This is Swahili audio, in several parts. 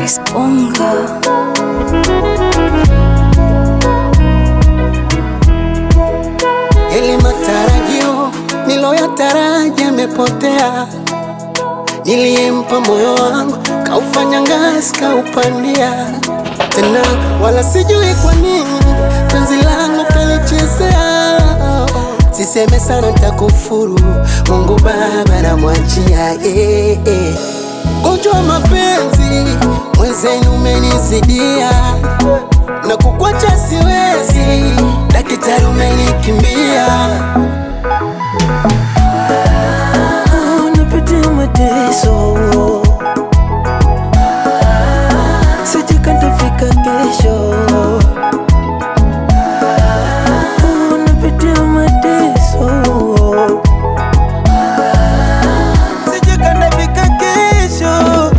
Chris Bonga. Yale matarajio niloyataraji yamepotea, niliyempa moyo wangu kaufanya ngazi kaupandia tena, wala sijui kwa nini penzi langu kalichezea. Siseme sana ntakufuru, Mungu Baba namwachia eh, eh. Gonjwa mapenzi mwenzenu umenizidia na kukwacha siwezi, daktari umenikimbia. napitia mateso, sijui ntafika kesho. Oh, napitia mateso, sijui ntafika kesho.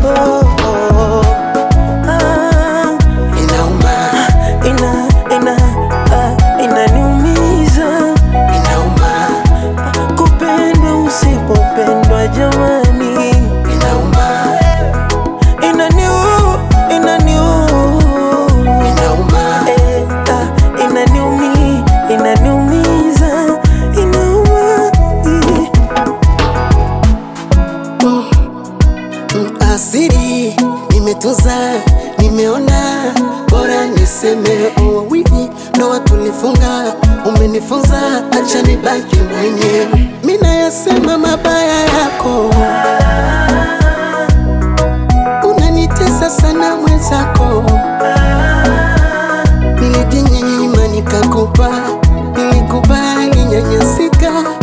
Ah, Inauma, ina ina ah, inaniumiza inauma, kupendwa usipopendwa, jamani. inauma, Inaniu, inaniu, inauma. eh, ah, inaniumi, inaniumiza, inauma. eh. Mm, Asiri nimetunza, nimeona bora niseme wawili ndoa tulifunga, umenifunza acha nibaki mwenyewe. Mimi nayasema mabaya yako, unanitesa sana mwenzako. Nilijinyima nikakupa, nilikubali nyanyasika